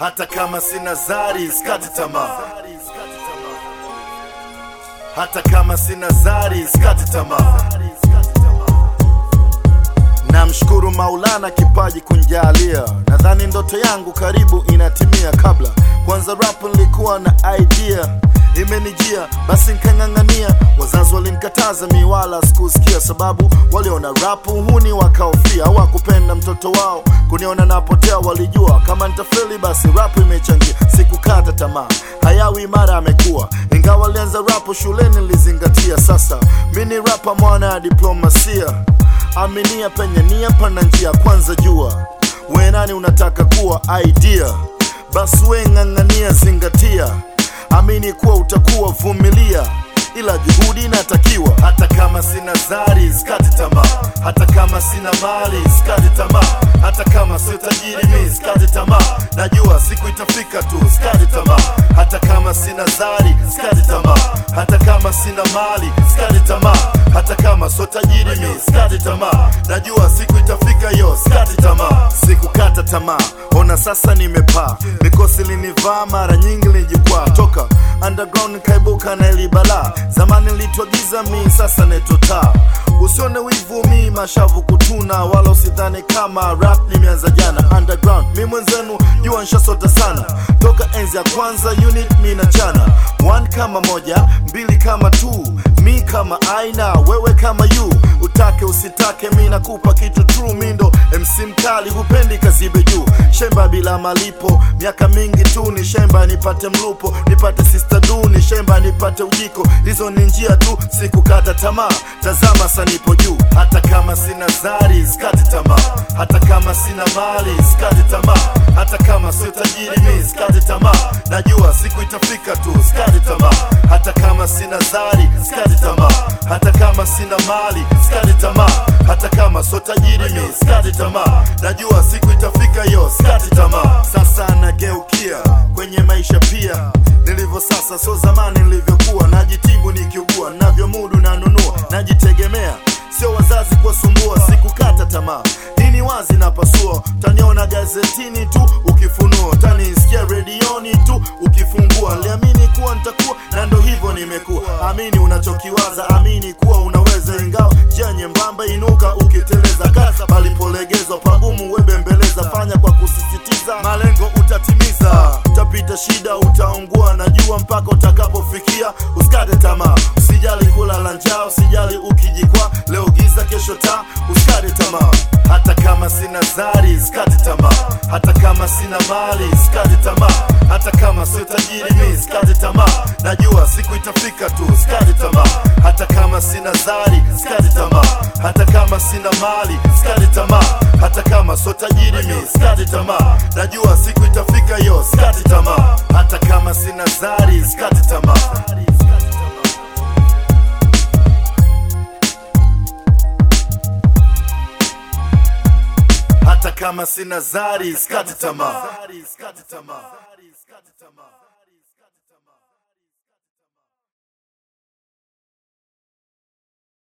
hata kama sina zari skati tamaa hata kama sina zari skati tamaa namshukuru maulana kipaji kunjalia nadhani ndoto yangu karibu inatimia kabla kwanza rap nilikuwa na idea imenijia basi nkang'ang'ania wazazi walinikataza mi wala sikusikia sababu waliona rapu huni wakaofia hawakupenda mtoto wao kuniona napotea walijua kama nitafeli basi rapu imechangia sikukata tamaa hayawi imara amekuwa ingawa alianza rapu shuleni nilizingatia sasa mi ni rapa mwana ya diplomasia aminia penye nia pana njia kwanza jua we nani unataka kuwa idea basi we ng'ang'ania zingatia amini kuwa utakuwa vumilia ila juhudi inatakiwa hata kama sina zari skati tamaa hata kama sina mali skati tamaa hata kama sio tajiri mi skati tamaa najua siku itafika tu skati tamaa hata kama sina zari skati tamaa hata kama sina mali skati tamaa hata kama sio tajiri mi skati tamaa najua siku itafika yo skati tamaa sikukata tamaa ona sasa nimepaa mikosi linivaa mara nyingi lijikwaa toka underground nikaibuka na ilibala zamani nilitwagiza mi sasa netotaa usione wivu mi mashavu kutuna wala usidhani kama rap nimeanza jana underground mi mwenzenu jua nshasota sana toka enzi ya kwanza unit mi na chana one kama moja mbili kama two mi kama aina wewe kama you utake usitake mi nakupa kitu true mindo mc mkali hupendi kazibe juu shemba bila malipo miaka mingi tu ni shemba nipate mlupo nipate sister du ni shemba nipate ujiko hizo ni njia tu sikukata tamaa tazama sanipo juu hata kama sina zari skati tamaa hata kama sina mali skati tamaa hata kama sio tajiri mi skati tamaa najua siku itafika tu skati tamaa hata kama sina zari skati tamaa hata kama sina mali skati tamaa hata kama sio tajiri mi skati tamaa najua siku itafika yo skati tamaa sasa nageukia kwenye maisha pia nilivyo sasa so zamani nilivyokuwa najitibu nikiugua navyomudu nanunua najitegemea sio wazazi kuwasumbua sikukata tamaa nini wazi na pasua taniona gazetini tu ukifunua tanisikia redioni tu ukifungua liamini kuwa nitakuwa na ndo hivyo nimekuwa amini unachokiwaza amini kuwa unaweza ingawa njia nyembamba inuka ukiteleza kasa palipolegezwa pagumu webembeleza fanya kwa kusisitiza malengo utatimiza utapita shida utaungua najua mpaka utakapofikia usikate tamaa usijali kulala njaa usijali ukijikwa leo giza kesho taa usikate tamaa hata kama sina zari sikate tamaa hata kama sina mali sikate tamaa hata kama sio tajiri mi sikate tamaa najua siku itafika tu sikate tamaa hata kama sina zari sikate tamaa hata kama sina mali sikate tamaa hata kama sio tajiri mi sikate tamaa najua siku itafika yo sikate tamaa hata kama sina zari sikate tamaa hata kama sina zari skati tamaa